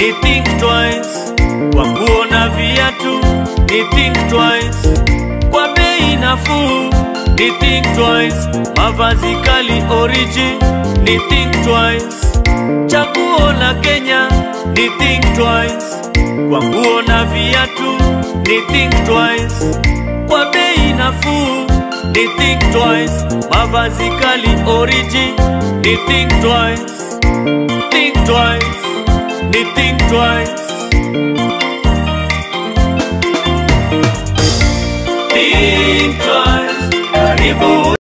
ni think twice. Kwa nguo na viatu ni think twice. Kwa bei nafuu ni think twice. Mavazi kali oriji ni think twice. Chaguo la Kenya ni think twice. Kwa nguo na viatu ni think twice. Kwa bei nafuu ni think twice. Mavazi kali oriji ni think twice. Think twice. Ni think twice. Think twice. Karibu